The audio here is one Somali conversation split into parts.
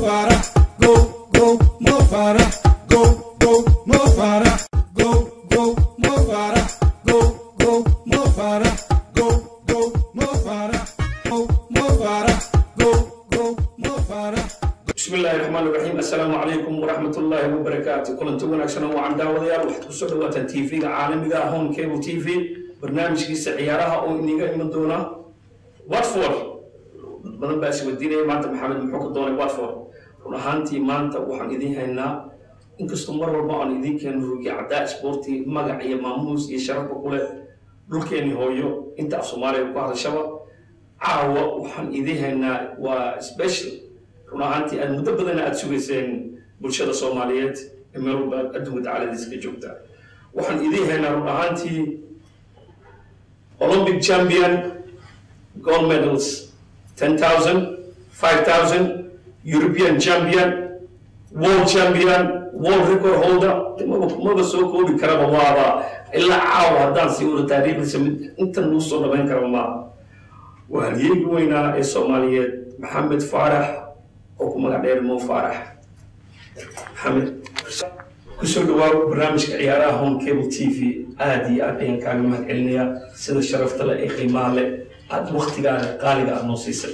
Farah, go, go, Mo Farah, go, go, Mo Farah, go, go, Mo Farah, go, go, Mo Farah, go, go, Mo Farah, go, Mo Farah, go, go, Mo Farah. بسم الله الرحمن الرحيم السلام عليكم ورحمة الله وبركاته كلنتو wanaagsan oo aan daawadayaal waxaad ku soo dhawaataan TV-ga caalamiga ah Home Cable TV barnaamijkiisa ciyaaraha oo iniga iman doona Watford dad badan baa isweydiinaya maanta maxamed muxuu ka doonay Watford run ahaantii maanta waxaan idiin haynaa inkastoo mar walba aan idiin keeno rugi caddaa sporti magac iyo maamuus iyo sharafba ku leh dhulkeeni hooyo inta af soomaaliya ku hadashaba caawa waxaan idiin haynaa waa special run ahaantii aad muddo badanna aada sugayseen bulshada soomaaliyeed ee meel walba adduunka dacaladiisa ka joogta waxaan idiin haynaa run ahaantii olympic champion gold medals 10,000 5,000 european champion world champion world record holder maba maba soo koobi karaba waaba ilaa caawa haddaan sii wada taariikhdiisa mid intan nuu soo dhamayn kara maaha waa halyeegi weynaa ee soomaaliyeed maxamed faarax oo ku magac dheer mo faarax maxamed kusoo dhawaa barnaamijka ciyaaraha home cable t v aada iyo aad ayaan kaaga mahad celinayaa sida sharafta leh ee qiimaha leh aada waktigaana qaaliga aad noo siisay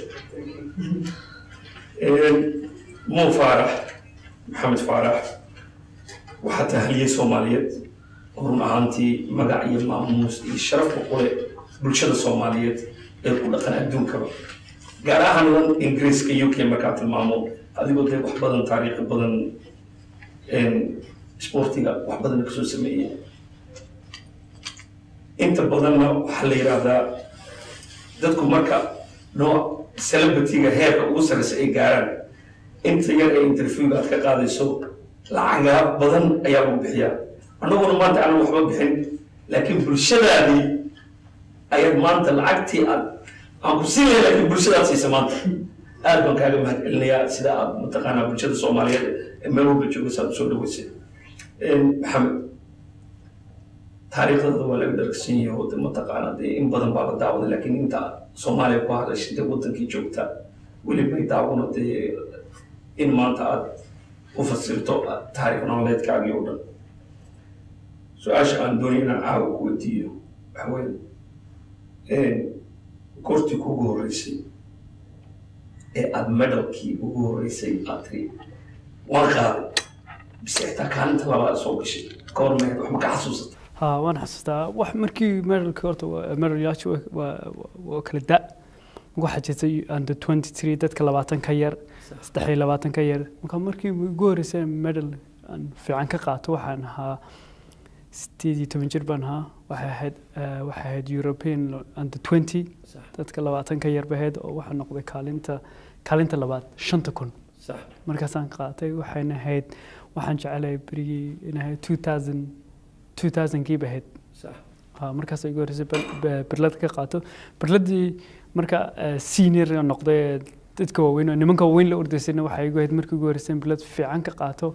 mo faarax maxamed faarax waxaa tahay halyey soomaaliyeed oo run ahaantii magac iyo maamuus iyo sharafka kule bulshada soomaaliyeed ee ku dhaqan adduunkaba gaar ahaan lan ingiriiska u k markaa tilmaamo adigoo dee wax badan taariikhi badan sportiga wax badan kasoo sameeyey inta badanna waxaa la yidhaahdaa dadku marka nooc celebrityga heerka ugu sarreysa ay gaaraan inta yar ee interviewga aad ka qaadayso lacagaa badan ayaa lagu bixiyaa annaguna maanta aanan waxba bixin laakiin bulshadaadii ayaad maanta lacagtii aad aan ku siin lahay laakiin bulshadaad siisa maanta aad baan kaaga mahad celinayaa sida aad mataqaanaa bulshada soomaaliyeed ee meel walba joogaysa aad usoo dhaweysay maxamed taariikhdada waa laga dharagsan yahay oo de mataqaana dee in badan baa la daawaday laakiin inta soomaaliya ku hadashay dee wadankii joogta welibay daawano dee in maanta aad u fasirto taariikh nololeedkaagii oo dhan su-aasha aan doonay inaan caawa ku weydiiyo waxa weeye goortii kugu horreysay ee aada medalkii ugu horreysay aad tiri waan qaaday bise xitaa kaalinta labaad soo gashay ka hor mehed wax ma ka xasuusata ها وانا حسيتها واحد مركي ميرل كورت ميرل ياتش وكل دا waxaa jirtay under 23 dadka labaatan ka yar saddex iyo labaatan ka yar marka markii ugu horreysay medal aan fiican ka qaato waxaan ahaa sideed iyo toban jir baan ahaa waxay ahayd waxay ahayd european under 20 dadka labaatan ka yar bahayd oo waxaa noqday kaalinta kaalinta labaad shanta kun markaasaan qaatay waxayna ahayd waxaan jecelahay berigii in ahayd 2000 2000kii bahayd markaas igu horreysay berlad ka qaato berladii marka senior noqday dadka waaweyn oo nimanka waaweyn la ordaysayna waxay igu ahayd markii ugu horreysay berlad fiican ka qaato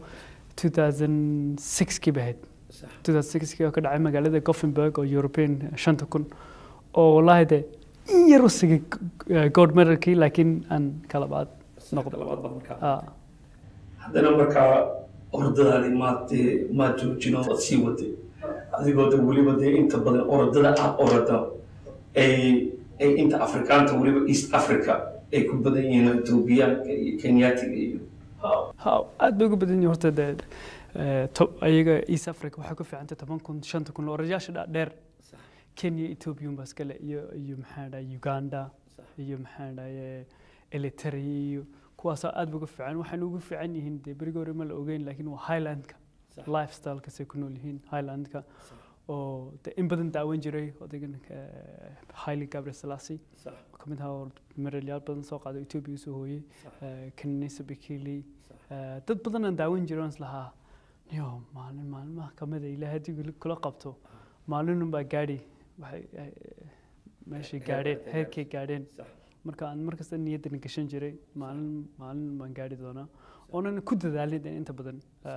2006kii bahayd 2006kii oo ka dhacay magaalada gothenburg oo european shanta kun oo wallaahi dee in yar u sigay gold medalkii laakiin aan kalabaad noqday haddana markaa ordadaadii maad maad joojino ood sii waday adigoo de weliba dee inta badan orodada aad orada ay ay inta afrikaanta weliba east africa ay ku badan yihiin etoobiyaanka iyo kenyaatiga iyo ha aad bay ugu badan yihiin horta dee ayaga east africa waxay ku fiicantay toban kun shanta kun orayaasha dhaadheer kenya ethoobiyan baa iskale iyo iyo maxaa dhahay uganda iyo maxaa dhahay elitaria iyo kuwaasoo aad ba ugu fiican waxayna ugu fiican yihiin dee berigi hore ma la ogeyn laakiin waa highlandka lifestylekasay ku nool yihiin highlandka oo de in badan daawan jiray odaygan haile gabriel selassie ka mid ahaa medalyaal badan soo qaaday ethiopia usoo hooyey kanisa bikili dad badan aan daawan jiray on islahaa niyo maalin maalmaha kamida ilaa haddii kula qabto maalinun baa gaadhi waxay meeshay gaadheen heerkay gaadheen marka aan markasta niyaddan gashan jiray maalin maalin baan gaadhi doonaa oonan ku dadaalin inta badan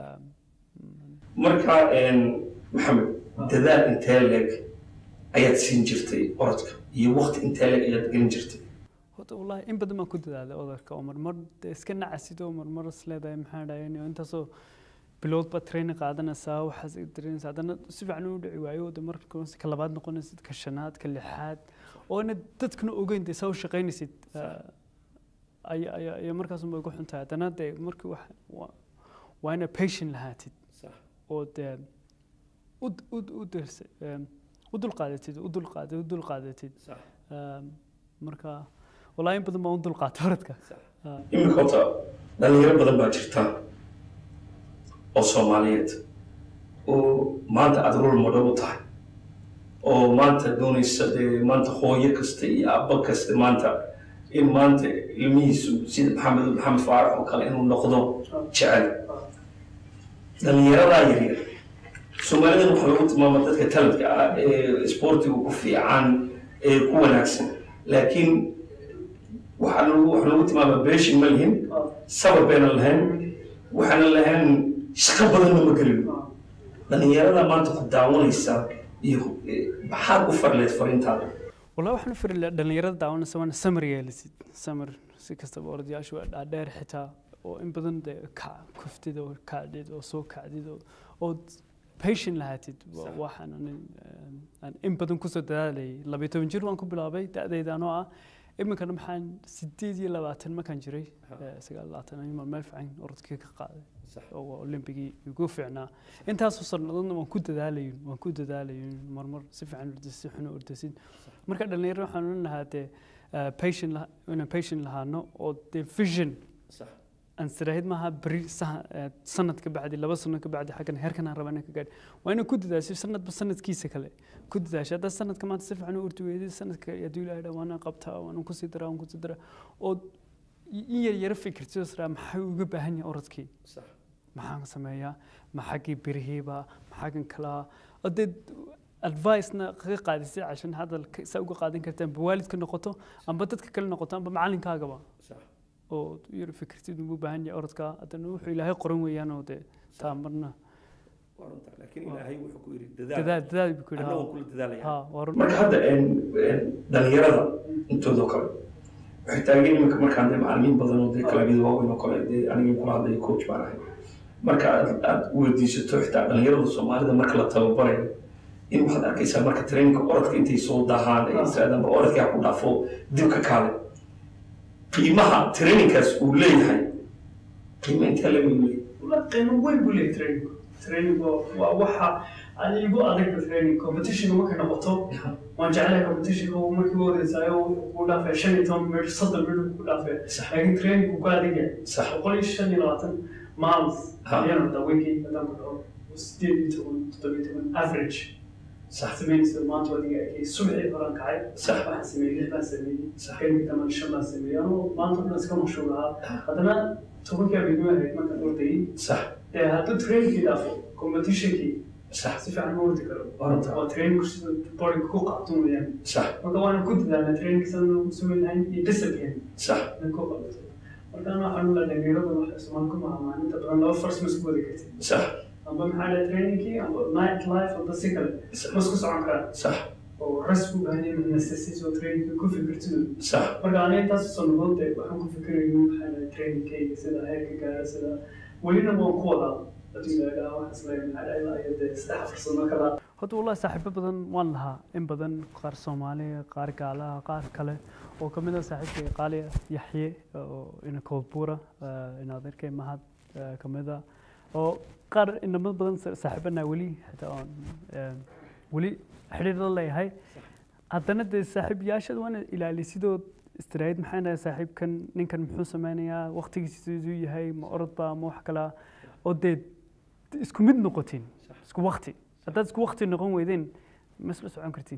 marka maxamed dadaal intee leeg ayaad siin jirtay orodka iyo wakti intee leeg ayaad gelin jirtay horta wallaahi in badan baan ku dadaalay odarka oo marmar dee iska nacasid oo marmar is leedahay maxaa dhahay intaasoo bilood baad training qaadanaysaa waxaas dareynaysaa haddana si fiican u dhici waayo de marka ka labaad noqonaysid ka shanaad ka lixaad oo ina dadkana ogeyn dee saa u shaqaynaysid ayaa ayaa ayaa markaasunbay ku xun tahay haddana dee markii wax waa- waa ina patient lahaatid oo dee u u u dirsa u dulqaadatid u dulqaadatid u dulqaadatid Ehm, marka wallaahi in badan baan u dulqaatay orodka Ah. iminka horta dhalinyaro badan baa jirta oo soomaaliyeed oo maanta aada rol model u tahay oo maanta doonaysa dee maanta hooyo kasta iyo abba kasta maanta in maanta ilmihiisu sida maxamed maxamed faarax oo kale inuu noqdo jecel dhalinyaradaa yaryar soomaalidan waxaa lagu tilmaama dadka talentka ah ee sportiga ku fiican ee ku wanaagsan laakiin waxaa lagu waxaa lagu tilmaama beeshin ma lihin sabar bayna lahayn waxaana lahayn shaqo badanna ma gelin dhalinyarada maanta ku daawanaysa iyo eh, maxaad u farleed fariintaada wallahi waxaan u firi lahaa dhalinyarada daawanaysa waana samar yeelisid samar si kastaba orodyaashu waa dhaadheer xitaa oo in badan dee kac kuftid oo kacdid oo soo kacdid oo ood patient lahaatid Wa- Sax. waxaan anin, eh, aan in badan kusoo dadaalayay labayo toban jir waan ku bilaabay da-dayda anoo ah iminkana maxaan sideed iyo labaatan markaan jiray Ha. eh, sagaal iyo labaatan ayuun meel fiican orodkii ka qaaday Sax. oo waa olimbigii igu fiicnaa intaasoo sannadoodna waan ku dadaalayin waan ku dadaalayin marmar si fiican ordasid si xun u ordasid marka dhalinyaro waxaan oran lahaa dee eh, patient lah- inaan patient lahaano oo dee vision aan siraahid maaha beri saha- eh, sanad ka bacdi laba sano ka bacdi xaggan heerkan aan rabaa inaan ka gaadho waa inaan ku dadaasho sanadba sanadkiisa kale ku dadaasho haddaa sanadka maanta si fiican u ordi weydid sanadka hadduu ilaahay dhaa waanaan qabtaa waanaan kusii daraa waan kusii daraa oo in yar yara fikirtid oo siraa maxaa uga baahan yahay orodkii maxaan sameeyaa ma xaggii birihiiba ma xaggan kalaa hadee advice-na kaga qaadisay cashan hadal ka- saa uga qaadan kartaan amba waalidka noqoto amba dadka kale noqoto amba macalinkaagaba oo yar fikirtid ugu baahan yahay orodka haddana wuxuu ilaahay qoran weeyaan oo dee taa marna laakiin ilaahay wuxuu ku yidhi dadaal dadaal buu ku yidhi annagu haa. kula dadaalaya haa waa run marka hadda een, een, dhalinyarada intoodoo kale waxay taagan iminka markaan dee macalimiin badan oo dee kalabyada waaweyn oo kale dee anigii kula hadlaya coach baan ahay marka aad aad weydiisato xitaa dhalinyarada soomaalida marka la tababarayo in waxaad arkaysaa marka traininka orodka intay soo daahaan ay israadaan ba orodkaa ku dhaafo dib ka kaale qiimaha traininkaas uu leeyahay qiimo intee leeg uu leeyahay والله qiimo weyn buu leeyahay training training waa waxa aan igu adag training competition markay noqoto waan jeclahay competition markii ugu horeysayo ku dhaafay shan iyo toban minut soddon minut ku dhaafay Sax. laakiin training ku adag yahay sax boqol iyo shan iyo labaatan miles Ha. ayaan wadaa weekii haddaan ku dhaho sideed iyo toban toddoba iyo toban average sax sameynaysa maanta adiga arkay subaxii horaan kacay sax waxaan sameeyey lix baan sameeyey Sax. kadib taman shan baan sameeyey anoo maanta o dhan iska mashhuul ahaa haddana tobankii habeenimo ahayd markaan ordayay sax dee hadduu trainingkii dhaafo competitionkii sax si fiican ma ordi karo Orda. waa trainingku sida bodiga ku qaato weeyaan sax marka waana ku dadaalnaa trainingka sidaan ugu samayn lahayn iyo discipline sax in ku qabato marka ana waxaan u leedahay dhalinyarada waxay Soomaali ku macaamaalaan inta badan laba fars ma isku wadi kartid sax amba maxaa dhahay trainingkii amba night life amba si kale ma isku socon karaan sax oo rest u baahan yahay necessities oo trainingka ku fikirtidu sax marka aniga intaas sannadood dee waxaan ku fikirayay maxaa dhahay trainingkayga sida heerka gaara sida welina waan ku wadaa haddii la idhaha waxaas leeyahay maxaa dhahay ilaa iyo dee saddex afar sano kala horta wallahi saaxiibo badan waan lahaa in badan qaar soomaaliya qaar gaalaha qaar kale oo ka mid ah saaxiibkay qaali yaxye oo ina koodbuura in adeerkay mahad eh, ka mid ah oo qaar inamo badan sa- saaxiibanaa weli xitaa oon eh, weli xidhiir la leeyahay haddana dee saaxiibayaashada waana ilaalisidoo istiraahid maxaa dhahay saaxiibkan ninkan muxuu sameynayaa waqtigiisa siduu yahay ma orodba ma wax kalaa oo dee isku mid noqotiin isku waqti haddaad isku waqti noqon weydeen ma isla socon kartiin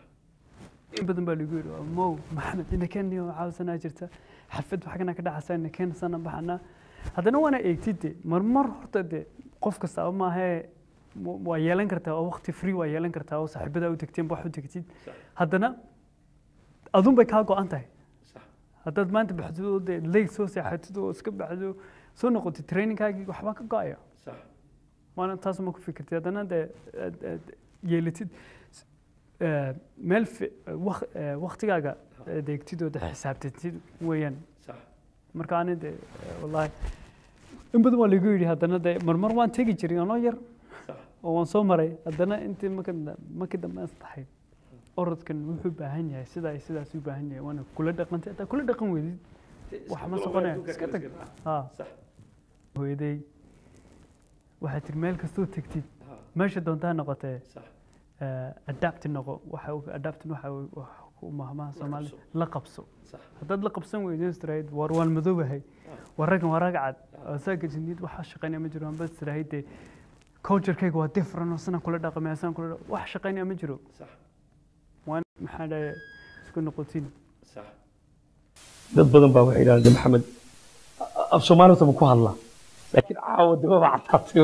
in badan baa lagu yidhi mow maxamed inakeen iyo caawisanaa jirta xafad waxagana ka dhaxasa inakeen sana baxana haddana waana eegtid de marmar horta de qof kastaaba maahee wa- waa yeelan kartaa oo waqti free waa yeelan kartaa oo saaxiibadaa u tegteen wax u tegtid haddana adun bay kaa go-an tahay haddaad maanta baxdid oo dee leyg soo seexatid oo iska baxdo soo noqotid trainingkaagii waxbaa ka go-aya sax waana taas ma ku fikirtid haddana dee aad- aad yeelatid eh, meel fi- waq- eh, waqtigaaga adeegtidooda xisaabtantid weeyaan sax marka ani de wallaahi in badan waa lagu yidhi haddana de marmar waan tegi jiray anoo yar sax oo waan soo maray haddana intii marka markii dambe aan saxay orodkan wuxuu baahan yahay sidaa iyo sidaas u baahan yahay waana kula dhaqantay hataa kula dhaqan weydid wax ma soconaya iska tag ha sax hooyaday waxay tiri meel kastoo tegtid ha meesha doontaa noqotee sax adapti noqo waxa uu- adaptin waxa uu- wax ku mahmaha soomaali qabso. la qabso sax haddaad la qabsan weydo istirahayd war waan madoobahay war raggan waa rag cad oo saa gajinid waxaa shaqaynaya ma jiro amba istirahayd dee culturekayga waa different oo sanaan kula dhaqamay asaan kula dhaq- wax shaqaynaya ma jiro sax waan maxaa dhahay isku noqotiin sax dad badan baa waxay yidhahdeen maxamed af soomaali ma ku hadla laakiin caawa dibaba cataatay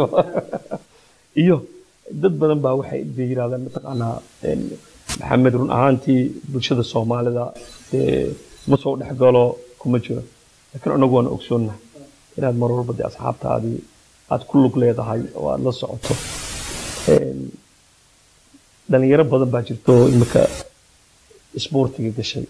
iyo dad badan baa waxay bay yidhahdeen mataqaanaa een, maxamed run ahaantii bulshada soomaalida dee ma soo dhex galo kuma jiro laakiin anagu waan ogsoonnahay inaad mar walba dee asxaabtaadii aad ku lug leedahay oo aad la socoto Een, dhalinyaro badan baa jirto oo imika isboortiga gashay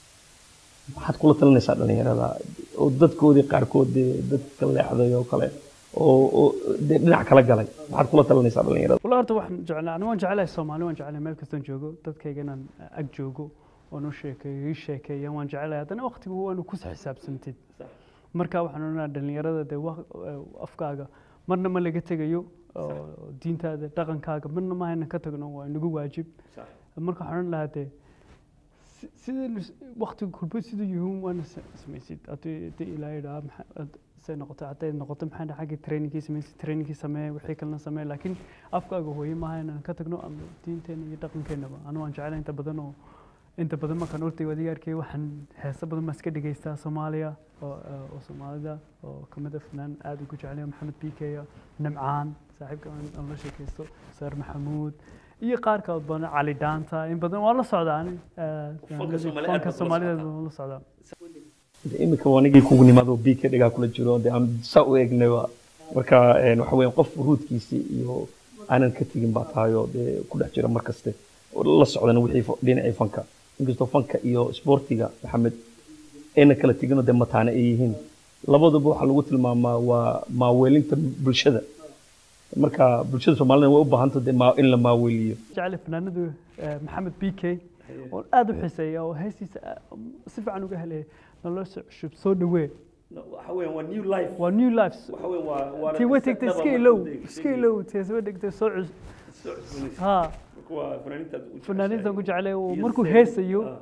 maxaad kula talinaysaa dhalinyarada oo dadkoodii qaarkood dee dadka leexday oo kale oo oo dee dhinac kala galay maxaad kula talinaysaa dhalinyarada walla horta waxaan jeclaa ani waan jecelahay soomaali waan jecelahay meel kastaan joogo dadkayga inaan ag joogo oon u sheekeeyo ii sheekeeya waan jecelahay haddana waqtigu waanu ku xisaabsantid marka waxaan odhanaa dhalinyarada dee waq- eh, afkaaga marna ma laga tegayo oo diintaada dhaqankaaga marna ma haynan ka tagno waa inagu waajib sax marka waxaan odhan lahaa dee si- sida lis- waqtiga kulba siduu yihiin waana sa- samaysid haddii haddii ilaahay idhaa say noqoto hadday noqoto maxaa dhaha xagga trainingkii samaysid trainingkii samee wixii kalena samee laakiin afkaaga hooye maaha inaan ka tagno ama diinteena iyo dhaqankeenaba anu waan jecelahay inta badan oo inta badan markaan orday wadiga arkay waxaan heeso badan baan iska dhegaystaa soomaaliya oo oo soomaalida oo kamid a fanaan aad ugu jeclaya maxamed bikeya nimcaan saaxiibka aan aan la sheekaysto saar maxamuud iyo qaar kale badan cali dhaanta in badan waan la socdaa ani eh, Fanka Soomaali aad fanka baad ula soomaalida socotaa. waan la socdaa iminka wanigii kugu nimaado biika dhigaa kula jiro dee aan saa u eegnay waa marka een, waxa weeyaan qof ruudkiisii iyo aanan ka tegin baa tahay oo dee ku dhex jira mar kaste oo la socdana wixii fa- dhinacii fanka inkastoo fanka iyo isboortiga maxamed ayna kala teginoo dee mataane ay yihiin labaduba waxaa lagu tilmaamaa waa maaweelinta bulshada marka bulshada soomaalida way u baahanta dee maa- in la maaweeliyo jecel fanaanadu eh, maxamed b k oo aad u xiiseeya oo heestiisa ah, si fiican uga helaya nolosha cusub soo dhawee waxa weeyaan waa new life waa new lives waxa weeyaan waa waa tii way tagtay iska ilow iska ilow tii soo dhigtay soo cus ha waa fanaaniintaad u fanaaniintan ku jeclay oo Iyo markuu seen- heesayo ah,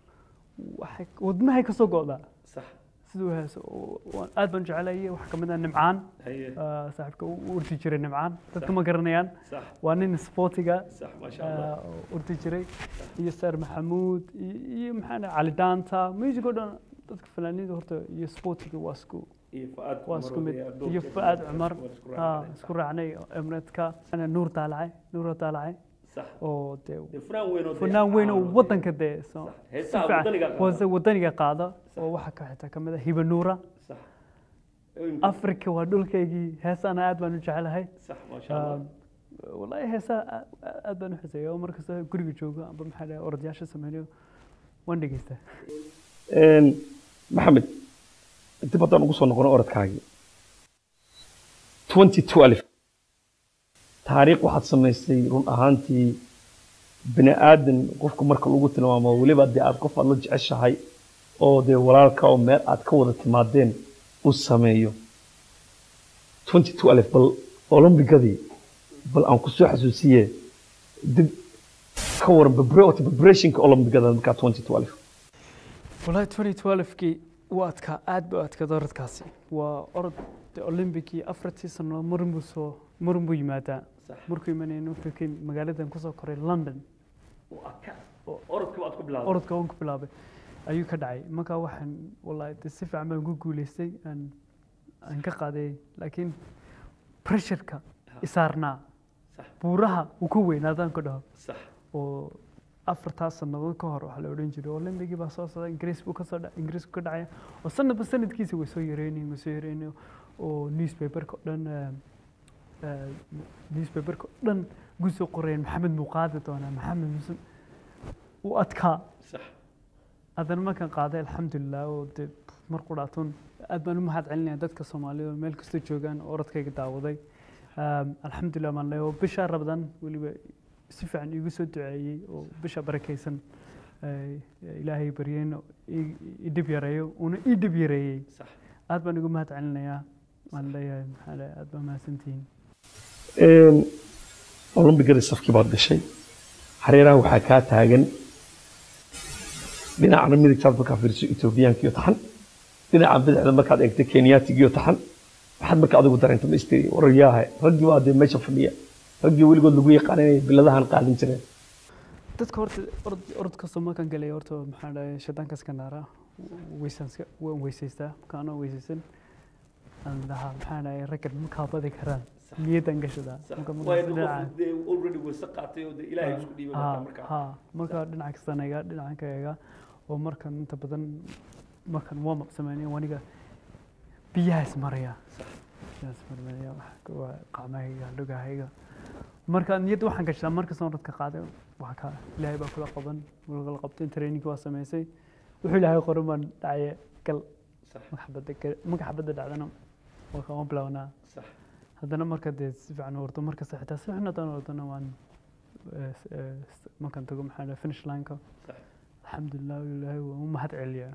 waxay wadnahay ka soo go'daa sax siduu heeso oo- waan- aad baan jeclayay waxaa kamid ah nimcaan haye ah, saaxiibka u u urdi jiray nimcaan dadka ma garanayaan sax waa nin sportiga sax maasha allah ah, oo urdi jiray iyo saar maxamuud iyo- iyo maxaa dhahay cali dhaanta music oo dhan dadka fanaaniinta horta iyo sportiga waa isku iyo faad waa isku mid iyo fu'aad cumar ha isku raacnay emreedka nuur daalacay nuura daalacay sax oo dee dee fanaan weyn oo dee fanaan weyn oo caan wadanka dee so- Sax. si Heesaha fiican- wadaniga qaada. wasa- wadaniga qaada oo waxaa ka xitaa kamid ah hiba nuura sax afrika waa dhulkaygii heesana aad baan u jecelahay sax maasha allah Ah, wallaahi heesaha aad- aad baan u xiseeya oo markasta guriga joogo amba maxaa dhahay orodyaasha sameynayo waan dhegeystaa Een, maxamed dib haddaan ugu soo noqono orodkaagii 2012 taariikh waxaad samaysay run ahaantii bini aadan qofka marka lagu tilmaamo weliba dee aad qof aad la jeceshahay oo dee walaalka oo meel aad ka wada timaadeen uu sameeyo 2012 bal olombigadii bal aan ku soo xasuusiye dib ka waran prepar- preparationka olombigada markaa 2012 wallaahi 2012kii waa adkaa aad buu adkaada orodkaasi waa orod de olimbikii afartii sano marin buu soo marin buu yimaadaa Sax. markuu imanayna wuxuu ka yimid magaaladan kusoo koray london oo adka oo orodka waad ku bilaabay orodka waan ku bilaabay ayuu ka dhacay markaa waxaan wallaahi de si fiican baan ku guuleystay aan aan ka qaaday laakiin pressureka isaarnaa sax buuraha uu ka weynaadaan ku dhaho sax oo afartaas sannadood ka hor waxaa la odhan jiray olimbigii baa soo socda ingiriis buu kasoo dha ingiriisku ka dhacaya oo sanadba sanadkiisa way soo yareynayin way soo yareynayin oo newspaperka oo dhan eh, eh, newspaperka oo dhan gusoo qorayeen maxamed muu qaadi doonaa maxamed muse uu adkaa sax haddana markaan qaaday alxamdulilah oo dee mar qudhaatun aad baan u mahad celinaya dadka soomaalida oo meel kastoo joogaan oo orodkayga daawaday Um, alxamdulilah maan leeyahay oo bisha rabadaan weliba si fiican iigu soo duceeyey oo bisha barakaysan eh, ilaahay baryeen oo ii- ii dhib yareeyo una ii dhib yareeyey Sax. aad baan ugu mahad celinayaa waan leeyahay maxaa leeyahay aad baa mahadsantihiin olombigada safkii baad gashay hareeraha waxaa kaa taagan dhinacana midigtaad markaa fiiriso etoobiyaankiyo taxan dhinaca bidixda markaad eegto kenyaatigiyo taxan waxaad marka adigu dareento ma istiri warayaahe raggii baa dee meesha fadhiya raggii weligood lagu yaqaan inay biladahan qaadin jireen dadka horta orod orod kastoo markaan galay horta maxaa dhahay shaydaanka iska naara weysaanska waan weysaystaa markaan oo weysaysan aan dhahaa maxaa dhahay raggan ma kaabadi karaan niyaddan gashadaa marka markaas dhinaca already weyse qaatay oo ilaahay isku dhiibay ha ha marka dhinaca kastaan eega dhinacan ka eega oo markan inta badan markan warm up sameynaya waniga biyahaas maraya biyahaas maraya waxa waa qacmahayga lugahayga marka niyadda waxaan gashaa markasta orodka qaaday waa ka ilaahay baa kula qaban wuu kula qabtay training waa samaysay wuxuu ilaahay qoran baan dhacaye gal marka xabadda ga- marka xabadda dhacdana waa kama bilownaa haddana marka dee si fiican u ordo markasta xitaa si xun haddaan ordona waan eh, s- eh, s- markaan tago maxaa dhahay finish line-ka alxamdulilah ilaahay waan u mahad celiyaa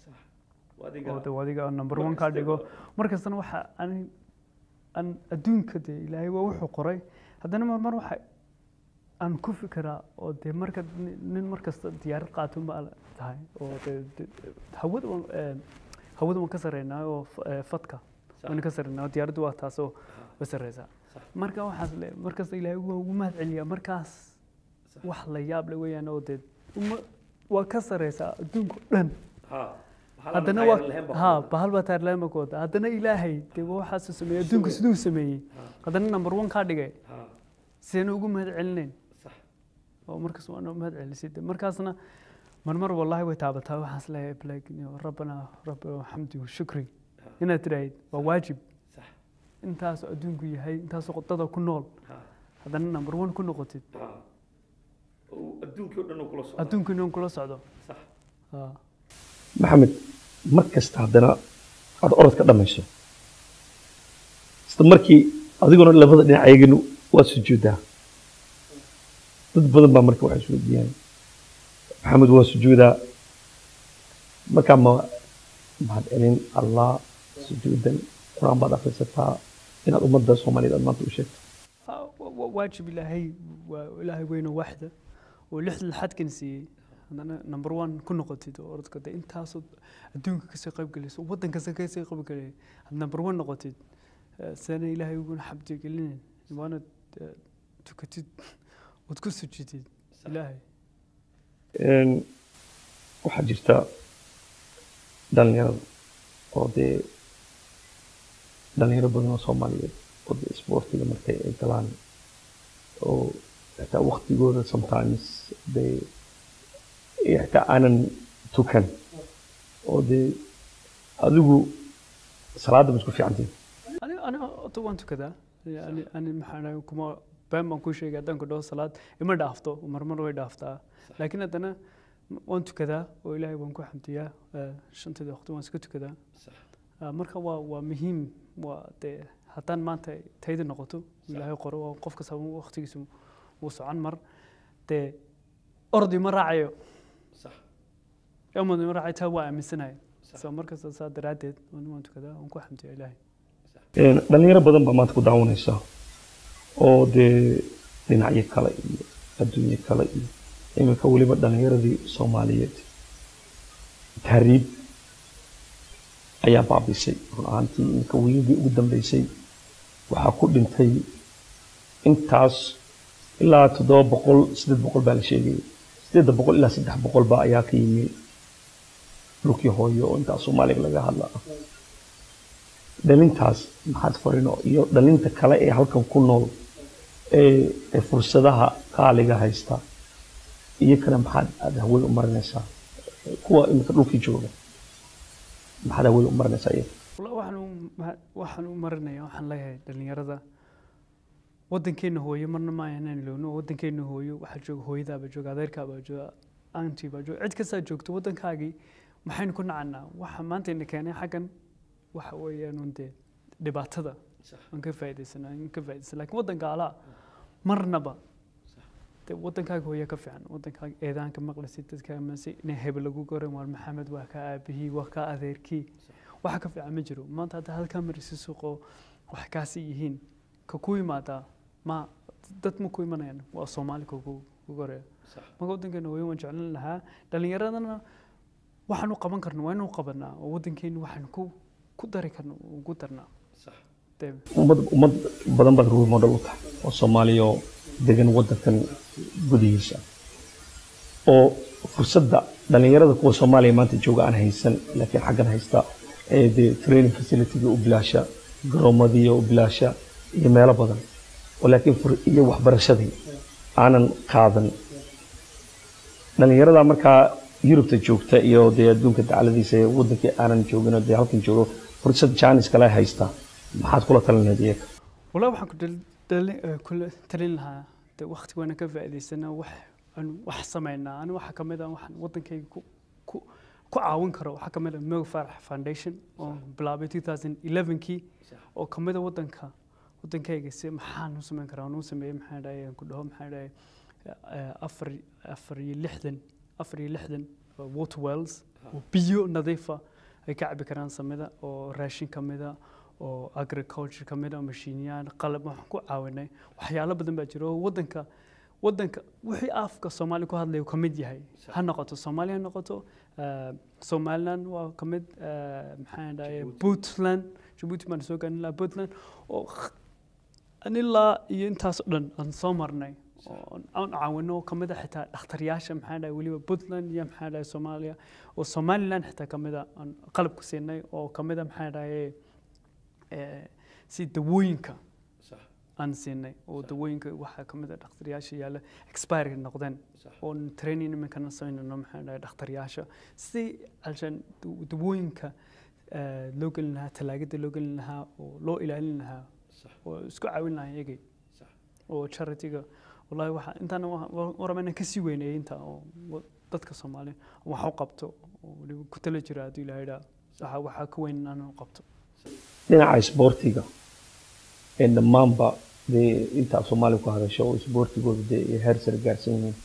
oo de adiga number one kaa dhigo markastana waxa ani aan adduunka dee ilaahay waa wuxuu qoray haddana mar mar waxa aan ku fikiraa oo dee marka nin- nin markasta diyaarad qaatun baa tahay oo dee dee- hawada waan eh, hawada waan ka sarreynaa oo f- eh, fadka waan ka sarreynaa oo diyaaraddu waa taasoo way sarreysaa marka waxaas le markasta ilaahay waa ugu mahad celiyaa markaas wax la yaab le weeyaan oo dee uma waa ka sarreysaa adduunka oo dhan haddana waa ha bahal baa taarlaama ku wada haddana ilaahay dee waa waxaasuu sameeyey adduunka siduu sameeyey haddana number one kaa dhigay sideen ugu mahad celinayn oo markaas waana u mahad celisay de markaasna marmar wallahi way taabataa waxaas leeyahay like you know, rabbana rabbi xamdi wa shukri inaad tidhaahid waa waajib intaasoo adduunku yahay intaasoo dada ku nool haddana number one ku noqotid adduunkii o dhan kula socda adduunku inuu kula socdo Ha. maxamed mar kasta haddana aad orodka dhammayso isla markii adiguna labada dhinac eeginu waa sujuuddaa dad badan baa marka waxay isweydiiyaan maxamed waa sujuudaa markaa ma mahad celin allah sujuudan qur-aan baad akhrisataa inaad ummadda soomaaliyeed aad maanta u sheegto Ha, wa- wa- waajib ilaahay waa ilaahay weyno waaxda oo lixda lixadkan siiyey haddana number one ku noqotid oo orodka de intaasoo adduunka kasoo qayb galayso oo waddan kasta kasoo qayb galay had number one noqotid eh, seena ilaahay uguna xabdi gelinayn waana eh, tukatid ood ku sujudid ilaahay Een, waxaa jirta dhalinyarada oo dee dhalinyaro badan oo soomaaliyeed oo dee isboortiga markay ay galaan oo xitaa waktigooda sometimes dee iyo xitaa aanan tukan oo dee adigu salaadda ma isku fiicantiin ani ani ota waan tukadaa ani ani maxaa dhahay kuma been baan kuu sheegay haddaan ku dhaho salaad ima dhaafto marmar way dhaaftaa laakiin haddana m- waan tukadaa oo ilaahay waan ku xamdiyaa eh, shanteeda waqti waan iska tukadaa Ah, marka waa waa muhiim waa dee haddaan maanta tayda noqoto ilaahay qoro waa qof kasta waqtigiisa wuu socon mar dee ordi ma raacayo amadi ma raacayo taa waa aaminsanahay so markasta saa daraaddeed waan waan tukadaa waan ku xamdiyaa ilaahay Een, dhalinyaro badan baa maanta ku daawanaysa oo dee dhinacyo kale iyo adduunyo kale iyo iminka weliba dhalinyaradii soomaaliyeed tahriib ayaa baabisay run ahaantii iminka wiigii ugu dambeysay waxaa ku dhintay intaas ilaa toddoba boqol siddeed boqol baa la sheegayay siddeedda boqol ilaa saddex boqol baa ayaa ka yimi dhulkii hooyo oo intaas soomaaliga laga hadla dhalintaas maxaad farino iyo dhalinta kale ee halkan ku nool ee ee fursadaha qaaliga haysta iyo kana maxaad aad hawada u marinaysaa kuwa iminka dhulkii jooga maxaad hawada u marinaysaa iyaga Walla- waxaan u ma- waxaan u marinaya waxaan leeyahay dhalinyarada waddankeena hooyo marna ma inaan ilowno waddankeena hooyo waxaa jooga hooyadaaba jooga adeerkaabaa jooga anti baa joog cid kastaa joogto waddankaagii maxaynu ku nacanaa waxa maanta ina keenay xaggan waxa weeyaan un dee dhibaatada aan ka faa'iidaysana aan ka faa'iidaysan laakiin waddanka alaa marnaba dee waddankaaga hooya ka fiican waddankaaga eedaanka maqlaysid dadka amase inay hebel lagu goran waar maxamed waa ka aabihii waa ka adeerkii waxa ka fiican ma jiro maanta hadda halkaa marisi suuqo wax kaasi yihiin ka ku yimaadaa ma dad ma ku imanayaan waa soomaali ka ku goreya marka waddankeena hooyo waan jeclan lahaa dhalinyaradana waxaanu qaban karno waa inuu qabanaa oo waddankeenu waxaanu ku ku dari karno ugu darnaa dee ummad ummad badan baad role model u tahay oo soomaaliya oo degan waddankan gudihiisa oo fursadda dhallinyarada kuwa soomaaliya maanta jooga aan haysan laakiin xaggan haysta ee dee training facility-ga u bilaasha garoomadii u bilaasha iyo meelo badan oo laakiin fur iyo waxbarashadii aanan qaadan dhallinyarada markaa yurubta joogta iyo dee adduunka dacaladiisa ee waddankii aanan joogin oo dee halkan joogo fursad jaanis kale haysta maxaad kula talin lahayd iyaga والله waxaan ku dal- dali- eh, kula talin lahaa de waqti waana ka faa'iidaysanaa wax aan wax samaynaa ani waxa kamid ah waxaan waddankayga ku ku ku caawin karo waxaa kamid ah Mo Farah Foundation oo bilaabay 2011kii oo kamid ah waddanka waddankayga si maxaan u samayn karaa aan u sameeyey maxaa dhahay aan ku dhaho maxaa dhahay eh, afar afar iyo lixdan afar iyo lixdan oo water wells oo biyo nadiifa ay ka cabi karaan samida oo raashin kamida oo agriculture ka mid ah mashiiniyaan qalab waxaan ku caawinay waxyaalo badan baa jira oo waddanka waddanka wixii afka soomaali ku hadlaya uu ka mid yahay ha noqoto soomaali ha noqoto eh, somaliland waa ka mid eh, maxaan dhahay puntland jabuuti baan soo gaarin lahaa puntland oo an ilaa iyo intaas oo dhan aan soo marnay oo aan caawino ka mid ah xitaa dhakhtaryaasha maxaa dhahay weliba puntland iyo maxaa dhahay soomaaliya oo somaliland xitaa ka mid ah aan qalab ku siinay oo ka mid ah maxaa dhahay eh, si dawooyinka aan siinay oo dawooyinka waxaa ka mid ah dhakhtaryaasha yaalla expire noqdeen oo training iminkana samaynayno maxaa dhahay dhakhtaryaasha si alshan daw- dawooyinka eh, loo gelin lahaa talaagada loo gelin lahaa oo loo ilaalin lahaa oo isku caawin lahaa iyagay oo charity-ga wallahi waxa intaana warama inaan kasii weyneeyay inta oo wa- dadka soomaaliya wax u qabto oo weliba ku tala jira hadduu ilaahay dhaa waxa waxaa ka weyn inaan u qabto dhinaca isboortiga ee dhammaanba dee inta af soomaaliya ku hadasho oo isboortigooda dee ay heer sare gaarsan yihiin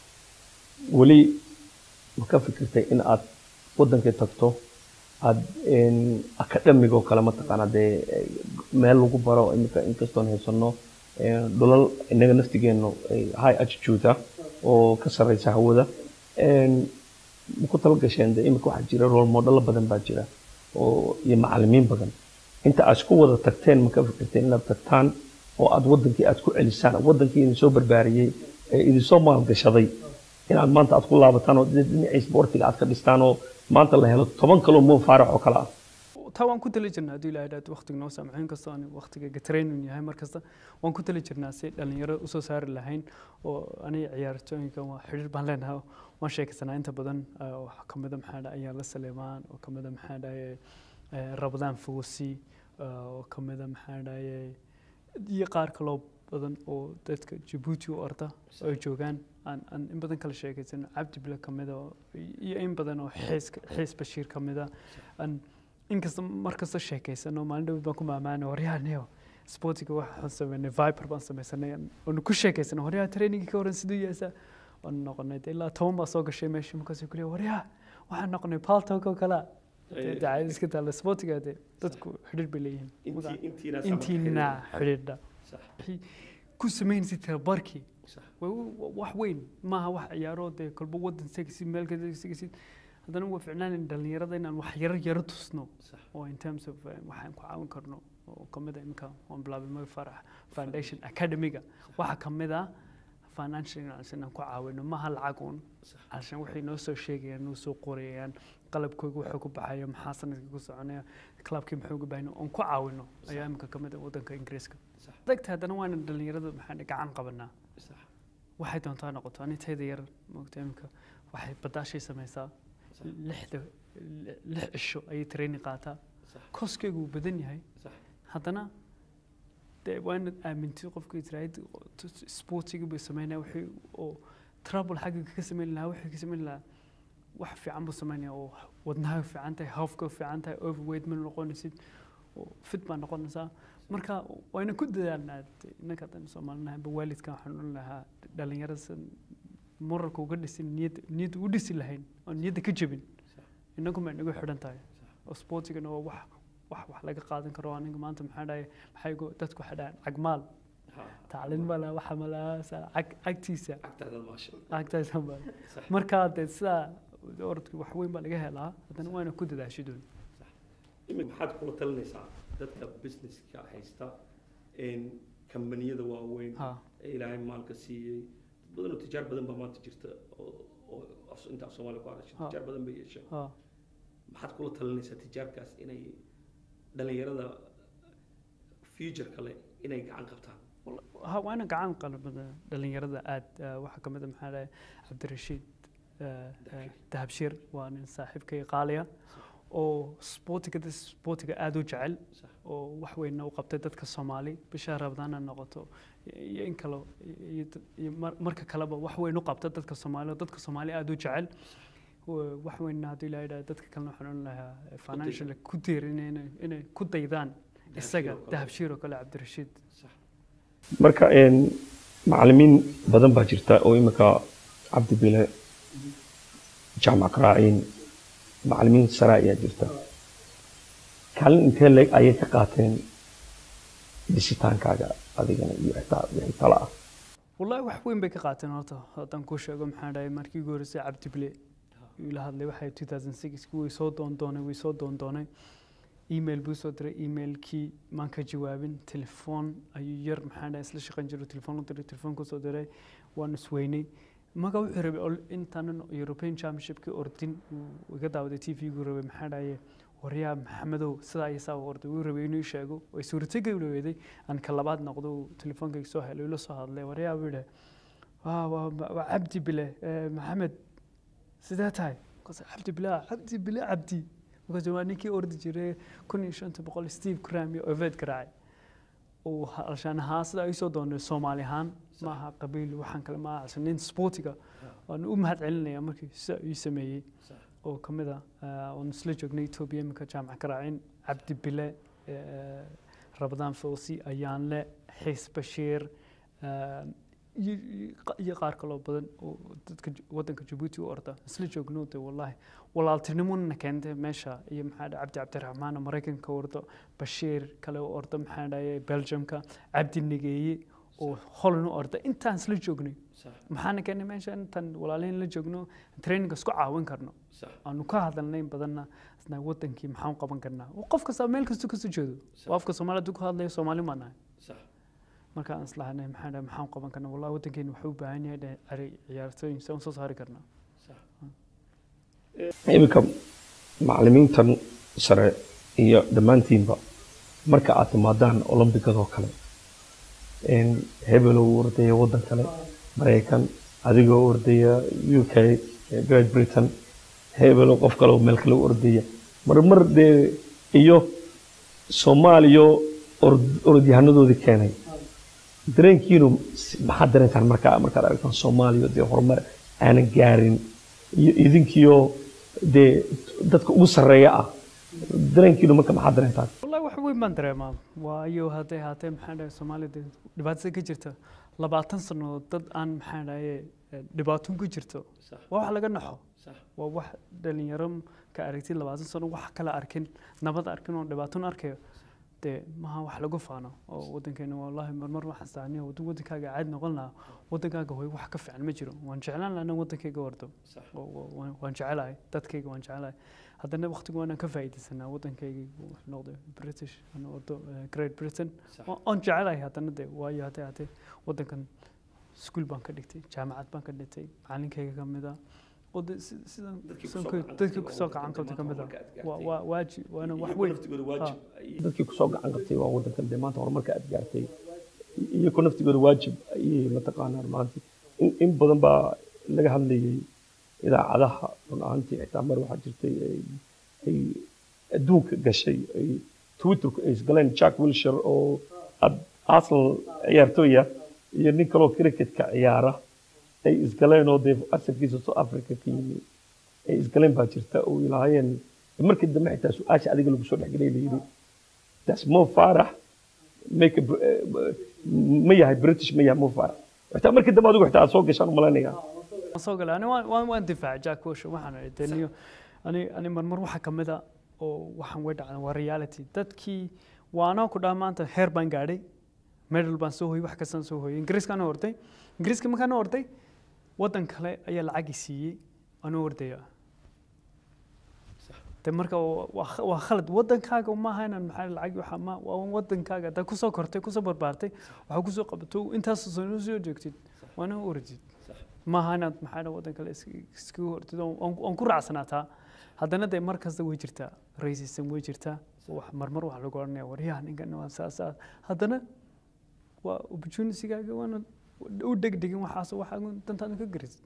weli ma ka fikirtay in aad waddankay tagto aad akademiga oo kale mataqaana dee eh, meel lagu baro iminka inkastoon haysano eh, dhulal innaga naftigeenu ay high altitude ah oo ka sarreysa hawada En, ma ku tala gasheen dee iminka waxaa jira role modelo badan baa jira oo iyo macallimiin badan inta aad isku wada tagteen ma ka fikirteen inaad tagtaan oo aad waddankii aad ku celisaan waddankii idin soo barbaariyey ee idin soo maalgashaday inaad maanta aad ku laabataan oo dhinacii isboortiga aad ka dhistaan oo maanta la helo toban kaloo moo faarax oo kale ah taa waan ku tali jirnaa hadduu ilaahay dhaad waqtiga noo saamaxo inkastoo aan waqtiga training yahay mar kasta waan ku tali jirnaa si dhalinyaro usoo saari lahayn oo aniga ciyaartooyinka waa xidhiir baan leenahay waan sheekaysanaa inta badan eh, waxaa ka mid a maxaa dhahay ayaala saleemaan oo ka mid a maxaa dhahay eh, rabadaan foosi eh, oo ka mid a maxaa dhahay iyo qaar kaloo badan oo dadka jabuuti u orda oo ay joogaan aan aan in badan kala sheekaysano cabdi bile ka mid a oo- iyo in badan oo xiis xiis bashiir ka mid a aan inkasta mar kasta sheekaysano maalin dhawd baan ku maamaana waryahaneo sportiga waxaan sameynay viper baan sameysanay oonu ku sheekaysana waryaha trainingii ka horan siduu yeesaa waan noqonay dee ilaa toban baa soo gashay meesha markaasuu kuleeya waryaha waxaan noqonay paltok oo kalea dee dacaayad iska taalla sportiga dee dadku xidhiir bay leeyihiin intiina xidhiidha wixii ku samaynaysa tababarkii waa wa- wax weyn maaha wax ciyaaro dee kolba waddan segsid meel ka segsid haddana waa ficnaan dhalinyarada inaan wax yaro yaro tusno oo in terms of eh, waxaan ku caawin karno oo kamid a iminka waan bilaabay Mo Farah foundation academiga waxaa kamid ah financial inaan ku caawino maaha lacag uun alshan waxay noo soo sheegayaan noo soo qorayaan qalabkooga wuxuu ku baxaya maxaa sanadkii ku soconaya clubkii muxuu uga baahanya oon ku caawino ayaa iminka kamid ah waddanka ingiriiska dagta haddana waana dhalinyarada maxaa gacan qabanaa waxay doontaa noqoto ani tayda yar moogta iminka waxay badaashay samaysaa lixda lix cisho ayay training qaataa koskeygu wuu badan yahay haddana dee waa inaad aamintid qofka israaid sportiga buu sameynaya wixii oo trouble xagga ka samayn lahaa wixii ka samayn lahaa wax fiican buu samaynaya oo wadnaha fiican tahay hawfka fiican tahay overweight ma noqonaysid oo fit baa noqonaysaa marka wayna ku dadaalnaa innaka haddaan soomaalinahanba waalidkan waxaan odhan lahaa dhalinyarada moralka uga dhisin niyad niyad u dhisi lahayn oo niyadda ka jebin innagu ma inagu xidhan tahay oo sportigana waa wax wax wax laga qaadan karo aniga maanta maxaa dhahay maxay go dadku waxay dhahaan cagmaal tacliin ma laha waxa ma laha sa- cag cagtiisa cagtaasa ma marka dee sidaa orodka wax weyn baa laga helaa haddana waana ku dadaashi doon imika maxaad kula talinaysaa dadka businesska haysta kambaniyada waaweyn ha ee ilaahay maalka siiyey dad badan oo tijaar badan baa maanta jirta oo oo af- inta af soomaaliya ku hadasha Ha. tijaar badan bay yeesheen ha maxaad kula talinaysaa tijaarkaas inay dhalinyarada future kale inay gacan qabtaan ha waa ina gacan qalbada dhalinyarada aad eh, waxaa ka mid a maxaa dhahay cabdirashiid eh, eh, dahabshir waa nin saaxiibkay qaaliya oo sportiga dad sportiga aada u jecel Sax. oo wax weynna u qabtay dadka soomaali bisha rabadaana noqoto iyo in kale iyo dad- iyo mar- marka kaleba wax weyn u qabta dadka soomaali oo dadka soomaali aada u jecel Wa- wax weynna haddii la yidhaha dadka kalena waxaan odhan lahaa eh, financial ku tiirin inay inay ku daydaan isaga oo kale. dahabshir oo kale cabdirashiid marka macalimiin badan baa jirta oo imika cabdi bile jaamac karaaciin macalimiin sare ayaa jirta kaalin intee leeg ayay ka qaateen dhisitaankaaga adigana iyo xitaa wixii tala ah والله wax weyn bay ka qaateen horta haddaan kuu sheego maxaa dhahay markii ugu horreysay cabdi bile uu ila hadlay waxay 2006 way soo doondoonay way soo doondoonay email buu soo diray emailkii maan ka jawaabin telefoon ayuu yar maxaa dhahay isla shaqayn jiray telefoon u diray telefoon kusoo diray waan isweynay marka wuxuu rabay ol- intaanan european championshipkii ordin uu iga daawaday t v gu rabay maxaa dhahaye waryaa maxamedow sidaa iyo saa u orday wuu rabay inuu ii sheego way suurtagay u dhaweeday aan ka labaad noqdo uu telefoonkayga soo helay ula soo hadlay waryaa buu yidhi waa waa waa cabdi bile eh, maxamed sidee tahay markaas cabdi bile ah, cabdi bile cabdi markaas waa ninkii ordi jiray kun iyo shanta boqol steve cram iyo oved garaacay uu alshaan ahaa sidaa isoo doonay soomaali ahaan maaha qabiil waxaan kale maaha ase nin sportiga waan u mahad celinaya markii sidaa ii sameeyey oo ka mid ah eh, oon isla joognay etoobiya iminka jaamac garaacin cabdi bile eh, rabadaan fawsi ayaanle xiis bashiir eh, iyo iyo qa- iyo qaar kaloo badan oo dadka Ju- waddanka jabuuti u orda isla joogno de wallaahi walaaltinimona keentay meesha iyo maxaa dhahay cabdi cabdiraxmaan oo maraykanka u ordo bashiir kale u ordo maxaa dhahay belgiumka cabdi nigeeye oo holland u orda intaan isla joognay maxaana keenay meesha intaan walaalihin la joogno traininga isku caawin karno aanu ka hadalnay in badanna isna wadankii maxaan u qaban karnaa qof kasta meel kasta kasoo jeedo oo afka soomaali hadduu ku hadlayo soomaali maa nahay markaan islahanay maxaa dhahay maxaan u qaban karnaa wallahi wadankeena wuxuu u baahan yahay dhahay ari ciyaartooyin saan soo saari karnaa iminka macalimiintan sare iyo dhammaantiinba marka aad timaadaan olombikadoo kale een, hebel oo ordaya waddan kale maraykan adigoo ordaya u k great britain hebel oo qof kale oo meel kale u ordaya marmar dee iyo soomaaliyo ord- orodyahanadoodii keenay dareenkiinu s- maxaad dareentaan markaa markaad aragtaan soomaaliya dee horumar aanan gaarin iyo idinkiyo dee dadka ugu sarreeya ah dareenkiinu marka maxaad dareentaan wallahi wax weyn baan dareemaa waayo hadday haatee maxaa dhahay soomaalida dhibaatada ka jirta labaatan sano dad aan maxaa dhahaye dhibaatoon ku jirto waa wax laga naxo waa wax dhalinyaro ka aragtid labaatan sano wax kala arkin nabad arkin oo dhibaatoon arkayo dee maha wax lagu faano oo wadankeena wallahi marmar waxaan saaniya wadankaaga caadi noqon lahaa wadankaaga hoy wax ka fiican ma jiro waan jeclaan lahaa inaan wadankayga wardo oo- oo- waan- waan jecelahay dadkayga waan jecelahay haddana waqtiga waanaan ka faa'iidaysanaa waddankaygii wuxuu noqday british aan ordo eh, great britain Wa- waan jecelahay haddana de waayo haddee haddee waddankan iskuul baan ka dhigtay jaamacad baan ka dhigtay macalinkayga ka mid ah oo de si- sidan Dadkii sidan kusoo ku- gacan dadkii qabtay kusoo waa gacan qabtay ka mid ah waddanka maanta waa horumarka waa waajib waana wax iyagu weyn naftigooda waajib dadkii kusoo gacan qabtay waa waddankan dee maanta horumarka aad gaartay iyagu naftigooda waajib ayay mataqaanaa maanta in, in badan baa laga hadlayay idaacadaha run ahaantii xitaa mar waxaa jirtay ay, ay adduunka gashay ay twitterku ay isgaleen jack wilshire oo ad arsenal ciyaartooya iyo nin kaloo cricketka ciyaara ay isgaleen oo dee asalkiisa South Africa ka yimi ay isgaleen baa jirta oo ilaahayeen markii dambe xitaa su-aasha adiga lagu soo dhexgelay la yidhi that's Mo Farah make a, eh, ma yahay British ma yahay Mo Farah xitaa markii dambe adigu xitaa aad soo gashaan u malaynayaa waan soo galay ani waan waan- waan difaacay jack Wilshere waxaan idhi dee niyo ani ani marmar waxa ka mid a oo waxaan way dhacday waa reality dadkii waanoo ku dhaha maanta heer baan gaadhay medal baan soo hoyay wax kastaan soo hoyay ingiriiskaan orday ingiriiska markaan orday waddan kale ayaa lacagi siiyey anuu ordaya de marka waa- waa kh- waa khalad waddankaaga uma aha inaan maxaa lacag waxa ma waa waddankaaga haddaa kusoo kortay kusoo barbaartay waxaa kusoo qabato intaas sano soo joogtid waana ordid maaha inaad maxaa dha waddan kale is- iskaga hortid oon- oon oon ku raacsanataa haddana dee mar kasta way jirtaa racism way jirtaa wax marmar wax lagu odhanaya waryaha ninkan waa saas saas haddana waa opportunitygaaga waana u degdegin waxaas waxaa dantaada ka garisid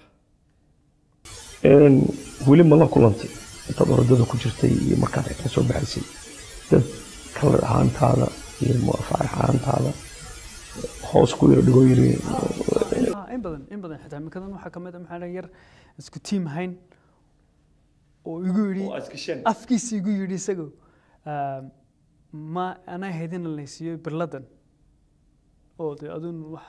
Een, weli ma la kulantay intaad orodada ku jirtay iyo markaad xitaa soo baxaysay dad kalar ahaantaada iyo muafaar ahaantaada hoos ku yaro dhigoo yiri Ah, in badan in badan xitaa imikadan waxaa ka mid a maxaa dha yar isku tiim hayn oo igu yidhi afkiisa igu yidhi isagu ah, ma anaa haydina laysiiyo birladan oo de adun wax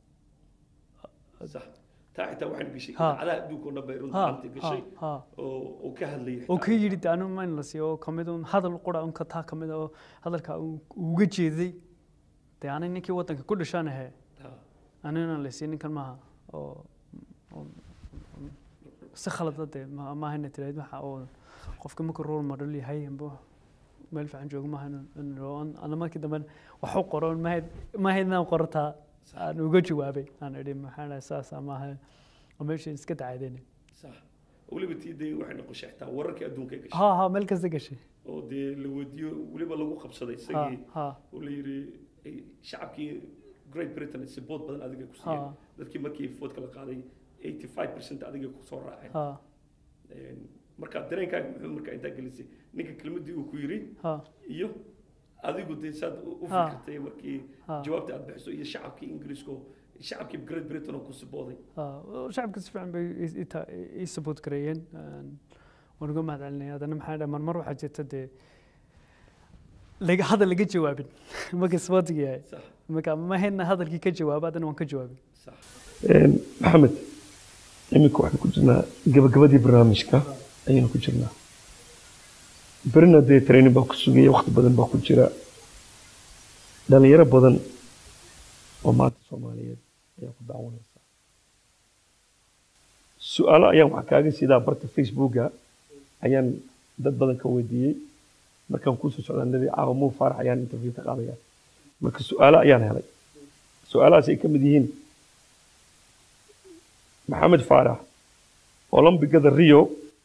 taa xitaa waxaan gashay Ha. idaacadaha adduunka oo dhan bay runta ha maanta gashay ha ha oo oo ka hadlayay oo ka yidhi de anu mayn la siiyo oo kamid un hadal qura un ka taa kamid oo hadalka uu uga jeeday dee anay ninkii waddanka ku dhashaan ahe anina la siiyo ninkan maaha oo oo- si khalada dee ma- maaha ina tiraahid waxa oo qofka markuu role model yahay amba meel fiican joogo maaha inu- inu- aan- ana markii dambe wax u qoro mahayd mahayd inaan qortaa aan uga jawaabay aan idhi maxaa dhahay saas maaha oo meesha iska dacaydeen sax weliba tii dee waxay noqoshay xitaa wararkii adduunka ay gashay ha ha meel kasta gashay oo dee la weydiiyo weliba lagu qabsaday ha isagii ha oo la yidhi ay shacabkii Great Britain support badan adiga ku siiyeen ha dadkii markii foodka la qaaday 85% adiga ku soo raaceen ha Een, marka dareenkaaga muxuu markaa intaa gelisay ninka kelmaddii uu ku yidhi ha iyo adigu dee saad u u Ha. fikirtay markii ha jawaabta aad bixiso iyo shacabkii ingiriiska oo shacabkii Great Britain oo ku sibooday ha shacabka si fiican bay i- i ta- i support gareeyeen Een, waan uga mahad celinaya haddana maxaa dhahay marmar waxaa jirta dee laga hadal laga jawaabin marka sportiga yahay sax marka ma hayna hadalkii ka jawaaba haddana waan ka jawaabin sax maxamed iminka waxaan ku jirnaa gabagabadii barnaamijka ayaynu ku jirnaa berina dee training baa ku sugaya waqti badan baa ku jira dhalinyaro badan oo maanta soomaaliyeed ayaa ku daawanaysa su-aalo ayaan wax kaaga sidaa barta facebooka ayaan dad badan ka weydiiyey markaan kusoo socdaanadii caawa muu faarax ayaan interview ka qaadaya marka su-aalo ayaan helay su-aalahaas ay ka mid yihiin maxamed faarax olombigada rio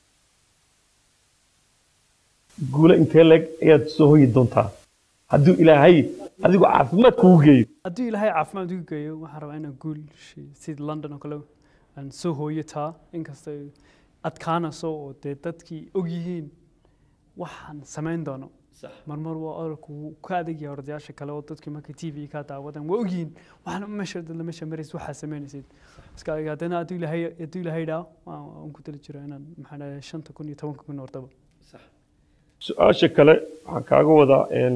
guulo intee leeg ayaad soo hoyi doontaa hadduu ilaahay adigu caafimaad kugu geeyo haddii ilaahay caafimaad igu geeyo waxaan rabaa inaan guul shi- sida london oo kale aan soo hooyo taa inkastay adkaanayso oo dee dadkii og yihiin waxaan samayn doono marmar waa ololku wuu ka adagyahay ordayaasha kale oo dadkii markay t v ka daawadaan waa ogyihiin waxaan meesha dadla meesha maraysid waxaa samaynaysid iska adiga haddana hadduu ilaahay hadduu ilaahay dhaa waan waan ku tali jira inaan maxaa dhahay shanta kun iyo tobanka kun ordaba su-aasha kale waxaan kaaga wadaa een,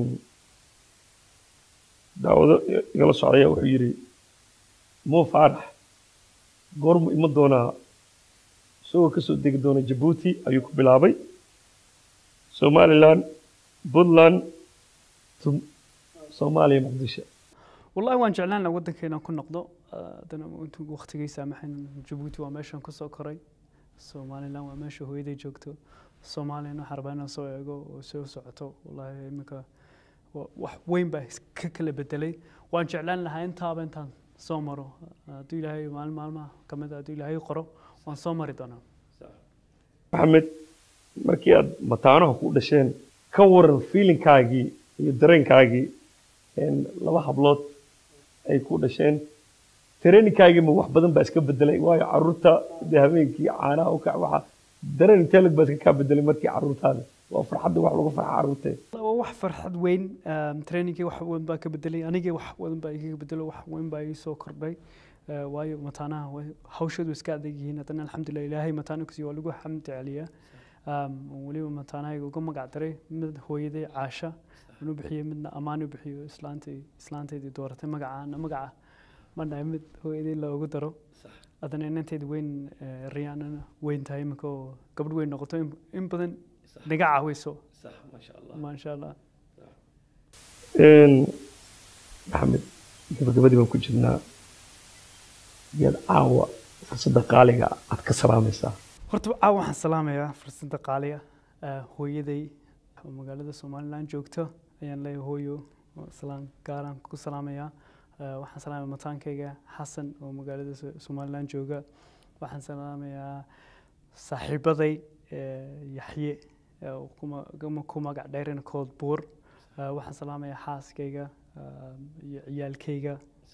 daawado igala socdaya wuxuu yidhi mo faarax goormu iman doonaa isagoo kasoo degi doona jabuuti ayuu ku bilaabay somaliland puntland tum- soomaaliya muqdisho wallahi waan jeclaan lahaa waddankeena ku noqdo haddana intuu waqtigay saamaxayn jabuuti waa meeshaan kusoo koray somaliland waa meesha hooyaday joogto soomaaliyana waxaan rabaa inaan soo eego oo soo socoto wallahi iminka wa- wax weyn baa ka kala bedelay waan jeclaan lahaa intaaba intaan soo maro hadduu ilaahay maalin maalmaha ka mid a hadduu ilaahay qoro waan soo mari doonaa maxamed markii aad mataanaha ku dhasheen ka waran fiilinkaagii iyo dareenkaagii een, laba hablood ay ku dhasheen tareeninkaagii ma wax badan baa iska bedelay waayo caruurta dee habeenkii caanaha u kac waxa dareen intee lag baa iska kaa bedelay markii caruurtaada waa farxadda wax lagu farxa caruurtee waa wax farxad weyn um, trainingkii wax weyn baa ka bedelay anigii wax weyn baa igaga bedelo wax weyn baa ii soo kordhay Eh, waayo mataanaha way- hawshoodu iska adag yihiin haddana alxamdulilah ilaahay mataana kusiiyo waa lagu xamdi celiyaa Um, weliba mataanahayga uga magac daray mid hooyaday caasha aan u bixiyey midna ammaan u bixiyo islaantay islaantaydii dooratay magacaana magaca ma dhahay mid hooyaday loogu daro haddana inanteeda weyn eh, riyaanana weyn tahay iminka oo gabadh weyn noqoto in- in badan naga caaweyso maasha allah Een, maxamed gabagabadii baan ku jirnaa yaad caawa fursadda qaaliga aad ka salaamaysaa horta caawa waxaan salaamayaa fursadda qaaliga eh, hooyaday oo magaalada somalilan joogto ayaan leeyahay hooyo oo salaan gaaraan ku salaamayaa Eh, waxaan salaamaya mataankayga xasan oo magaalada So- somalilan jooga waxaan salaamayaa saaxiibaday eh, yaxye eh, oo kuma- kuma- ku magac dheerina kood buur Eh, waxaan salaamayaa xaaskayga eh, iyo ciyaalkayga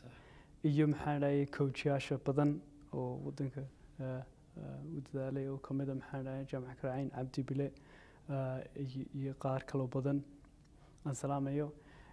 iyo maxaa dhahay coachyaasha badan oo wadanka eh, eh, u dadaalay oo kamid a maxaa dhahay jaamac karaaciin cabdi bile eh, iyo- iyo qaar kaloo badan aan salaamayo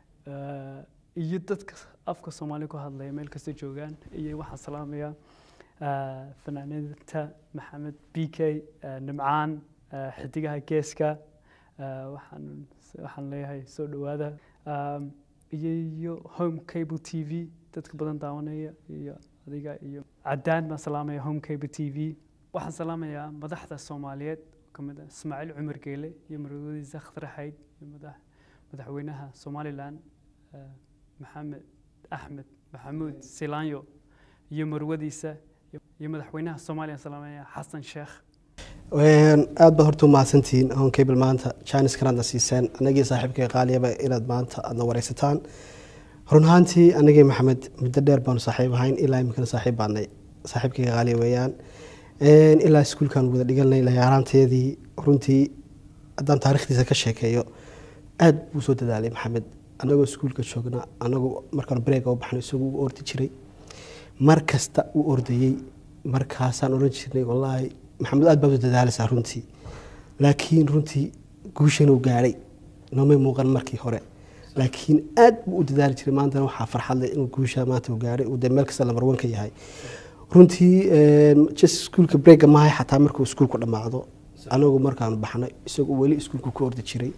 Eh, iyo dadka afka soomaali ku hadlaya meel kasta joogaan iyo waxaan salaamayaa eh, fanaaniinta maxamed b k eh, nimcaan eh, xidigaha geeska eh, waxaan waxaan leeyahay soo dhowaada Um, iyo iyo home cable t v dadka badan daawanaya iyo adiga iyo cadaan baan salaamaya home cable t v waxaan salaamayaa madaxda soomaaliyeed oo kamid ah ismaaciil cumar geele iyo marwadiisa khatar xayd iyo madax madaxweynaha somalilan eh, maxamed axmed maxamuud silaanyo iyo marwadiisa iyo- iyo madaxweynaha soomaaliya salaamaya xasan sheekh Een, aad baad horta u mahadsantihiin hon cable maanta jaanis kanaadna siiseen anagii saaxiibkay qaaliyaba inaad maanta aadna wareysataan run ahaantii anagii maxamed muddo dheer baanu saaxiib ahayn ilaa iminkana saaxiib baanay saaxiibkayga qaaliya weeyaan Een, ilaa iskuulkan wada dhiganay layaaraanteedii runtii haddaan taarikhdiisa ka sheekeeyo aad buu soo dadaalay maxamed anagoo iskuulka joogna anagoo markaan breega u baxno isagu u ordi jiray mar kasta uu ordayey markaasaan odhan jirnay wallaahi maxamed aad baad u dadaalaysaa runtii laakiin runtii guushan uu gaadhay noomay muuqan markii hore laakiin aad buu u dadaali jiray maantana waxaa farxad leh inuu guusha maanta uu gaadhay uu dee meel kasta lambar wan ka yahay runtii een, just iskuulka breega maahay xataa markuu iskuulku dhammaado anagu markaanu baxnay isagoo weli iskuulku ku ordi jiray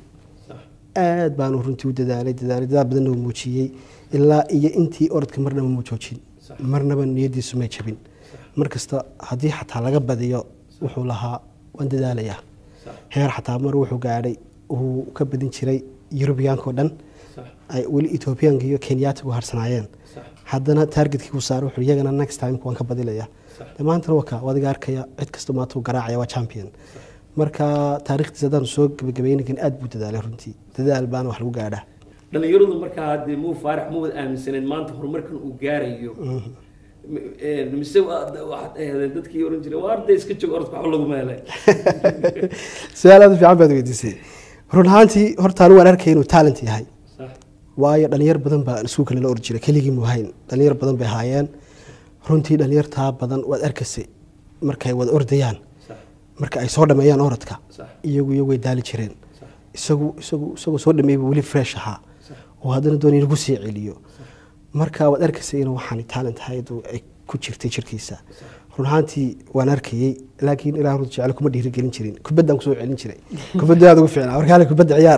aad baanu runtii u dadaalay dadaalay dadaal badanna uu muujiyey ilaa iyo intii orodka marnaba muu joojin marnaba niyadiisu may jabin markasta haddii xataa laga badiyo wuxuu lahaa waan dadaalayaa heer xataa mar wuxuu gaadhay uu ka badin jiray yurubiyaanka oo dhan ay weli etoobiyaanka iyo kenyaatigu harsanaayeen haddana taargetkii uu saaray wuxuu iyagana next time waan ka badilaya de maantana waka wadiga arkaya cid kasta maanta uu garaacaya waa champion marka taariikhdiisa haddaan soo gabagabaynakan aad buu dadaalay runtii dadaal baana wax lagu gaadhaa dhalinyaradu markaa dee muu faarax ma wada aaminsaneen maanta horumarkan uu gaarayo M- mise waa- waxaad ahaydeen dadkii oran jiray waa arday iska joog orodka waxba laguma helay su-aal aad u fiican baad weydiisay run ahaantii horta anigu waan arkay inuu talent yahay Sax. waayo dhalinyar badan baa iskuulka lala ordi jiray keligii muu hayn dhalinyar badan bay haayeen runtii dhalinyartaa badan waad arkaysay markay wada ordayaan Sax. marka ay soo dhameeyaan orodka Sax. iyagu iyagu way daali jireen Sax. isagu isagu isagoo soo dhameeyba weli fresh ahaa oo haddana doonay in lagu sii celiyo marka waad arkaysay inuu waxaan talent ahayd oo ay ku jirtay jirkiisa run ahaantii waan arkayey laakiin ilaa runta jecel kuma dhiirigelin jirin kubaddaan kusoo celin jiray kubadda aad ugu fiicnaa warkaale kubadda ciyaar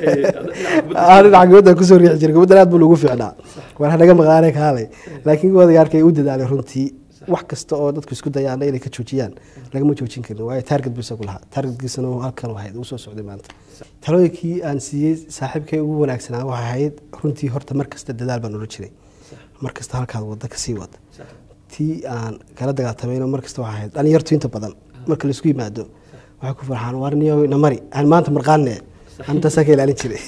Aa, dhinaca kubadda kusoo riixi jiray kubaddan aad buu lagu fiicnaa war hanaga maqaanay kaalay laakiin wadaga arkay u dadaalay runtii wax kasta oo dadku isku dayaana inay ka joojiyaan lagama joojin karin waayo taarget buu isagu lahaa taargetkiisana uu halkan ahayd uu soo socday maanta talooyinkii aan siiyey saaxiibkay ugu wanaagsanaa waxay ahayd runtii horta mar kasta dadaal baan ula jiray mar kasta halkaad wadda kasii wad tii aan kala dagaaltamayno mar kasta waxay ahayd dhalinyartu inta badan marka laisku yimaado waxay ku farxaan warniyo namari aan maanta marqaanne antaasaa ka ilaalin jiray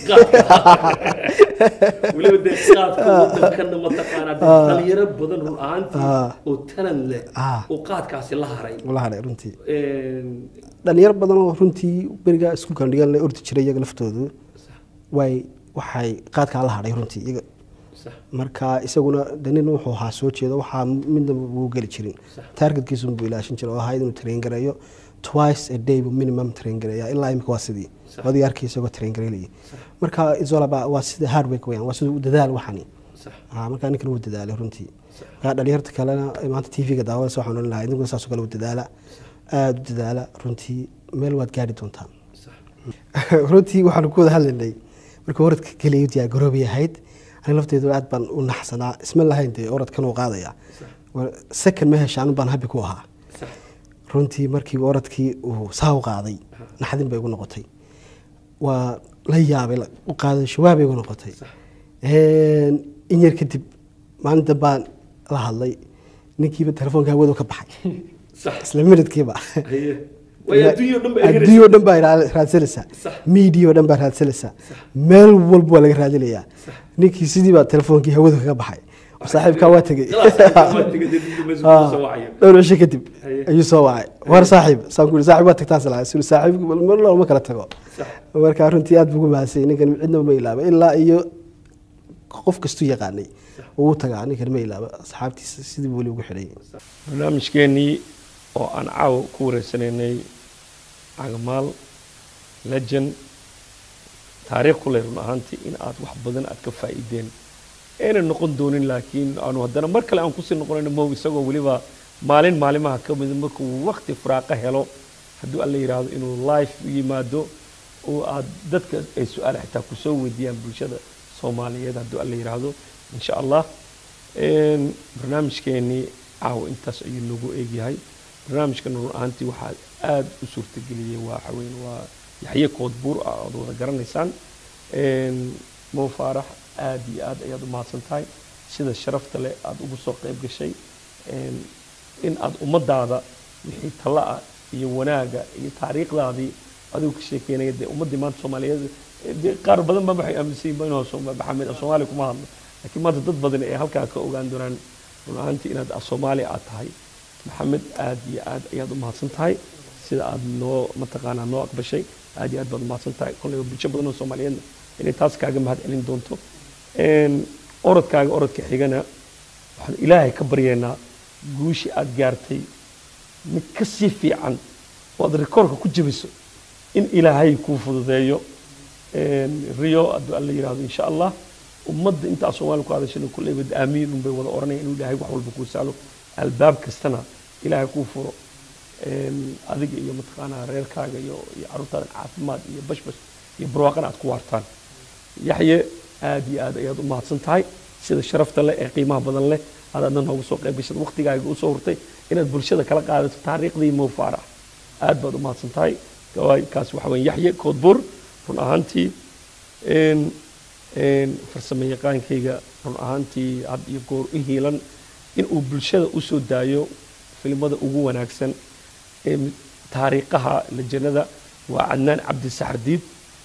weliba dee qaadka wadankana mataqaanaa dee dhalinyaro badan run ahaantii Ah. oo tanan leh Ah. oo qaadkaasi la haray wala hadhay runtii Een, dhalinyaro badan oo runtii beriga iskuulkan dhigan la ordi jiray iyaga laftoodu way waxay qaadkaa la hadhay runtii iyaga sax. marka isaguna de nin wuxuu ahaa soo jeedo waxaa midna wuu geli jirin taargetkiisun buu ilaashin jiray oo ahayd inuu train gareeyo twice a day buu minimum train gareeya ilaa imika waa sidii Sax. wadiga arkay isagoo train gareynayay marka isolaba waa sida hard work weyaan waa sida u dadaal waxani Ah, markaa ninkan wuu dadaalay runtii markaa dhalinyarta kalena ee maanta tv-ga daawadaysa waxaan odhan lahaa idinkuna saasoo kale u dadaala aada u dadaala runtii meel waad gaari doontaan runtii waxaanu ku wada hadlaynay markii oradka keliya diyaar garoobay ahayd aniga lafteedu aad baan u naxsanaa isma lahayn dee oradkan uu qaadaya Wa- second ma hesha anu baan habi ku ahaa runtii markii oradkii uu saa u qaaday naxdin bay igu noqotay waa la yaabay la- u qaaday shawaabay igu noqotay Een, in yar kadib maalin dambaan la hadlay ninkiiba telefoonka hawadu ka baxay isla minidkiiba adduunyo dhan baa raa- raadsanaysaa media oo dhan baa raadsanaysaa meel walba waa laga raadinayaa ninkii sidii baa telefoonkii hawadu kaga baxay saaxiibkaa waa tegey Ah, dhowr cisho kadib ayuu soo wacay war saaxiib saan ku saaxiib waa tagtaas lahaa suri saaxiib mar looma kala tago marka runtii aad bugu mahadsan ninkan cidna ma ilaaba ilaa iyo qof kastuu yaqaanay uu tagaa ninkan ma ilaaba asxaabtiisa sidii buu weli ugu xidhay barnaamijkeenii oo aan caawa ku wareysanaynay cagamaal legend taariikh ku leh run ahaantii in aad wax badan aad ka faa'iideen ayna noqon doonin laakiin aanu haddana mar kale aan kusii noqonayno mow isagoo weliba maalin maalimaha ka mid markuu waqti firaaqo helo hadduu alla yidhaahdo inuu life u yimaado oo aad dadka ay su-aal xitaa kusoo weydiiyaan bulshada soomaaliyeed hadduu alla yidhaahdo insha allah Een, barnaamijkeenii caawa intaas ayuu noogu eegyahay barnaamijkan run ahaantii waxaa aad u suurtageliyey waa xaween waa yaxye koodbuur ah ood wada garanaysaan Een, mo faarax aad iyo aad ayaad u mahadsan tahay sida sharafta leh aad ugu soo qayb gashay Een, in aad ummadaada wixii talla ah iyo wanaaga iyo taariikhdaadii adigu ka sheekeynaya dee ummaddii maanta soomaaliyeed eh, dee qaar badan ba waxay aaminsan yihiin inuu Sooma- maxamed af soomaali kuma hadlo laakiin maanta dad badan ay halkaa ka ogaan doonaan run ahaantii inaad af soomaali aad tahay maxamed aad iyo aad ayaad u mahadsan tahay sida aad noo mataqaanaa noo aqbashay aad iyo aad baad u mahadsan tahay kolleyba bulsho badan oo soomaaliyeedna inay taas kaaga mahad celin doonto Een, orodkaaga orodka xigana waxaan ilaahay ka baryaynaa guushii aad gaartay mid ka sii fiican oo aad rikoorka ku jabiso in ilaahay kuu fududeeyo Een, rio hadduu alla yidhaahdo insha allah ummadda intaa soomaali ku hadashana kulleyba aamiin unbay wada oranaya inuu ilaahay wax walba kuu sahlo albaab kastana ilaahay kuu furo Een, adiga iyo mataqaanaa reerkaaga iyo iyo carruurtaada caafimaad iyo bashbash iyo barwaaqana aad ku waartaan yaxye aad iyo aad ayaad u mahadsan tahay sida sharafta leh ee qiimaha badan leh aad adna noogu soo qayb gashad waqtigaaga usoo hurtay inaad bulshada kala qaadato taariikhdii mo faarax aad baad u mahadsan tahay gawaay kaas waxa weeye yaxye koodbuur run ahaantii een een farsamo yaqaankayga run ahaantii had iyo goor u hiilan in uu bulshada usoo daayo filimada ugu wanaagsan ee taariikhaha lajanada waa cadnaan cabdi saxardiid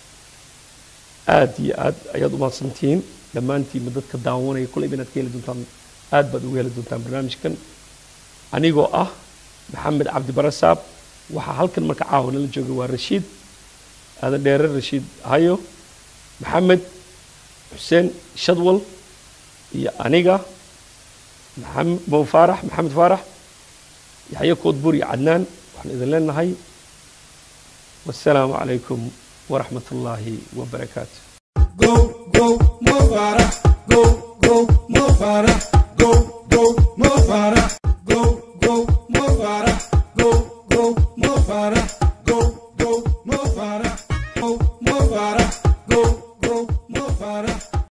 aad iyo aad ayaad u mahadsantihiin dhammaantiinba dadka daawanaya kulleyba inaad ka heli doontaan aad baad uga heli doontaan barnaamijkan anigoo ah maxamed cabdi barasaab waxaa halkan marka caawa nala joogay waa rashiid aadan dheere rashiid hayo maxamed xuseen shadwal iyo aniga maxamed mo faarax maxamed faarax yaxye koodbuur iyo cadnaan waxaan idin leenahay wasalaamu calaykum waraxmat ullaahi wabarakaatu go, go, Mo Farah, go, go, Mo Farah, go,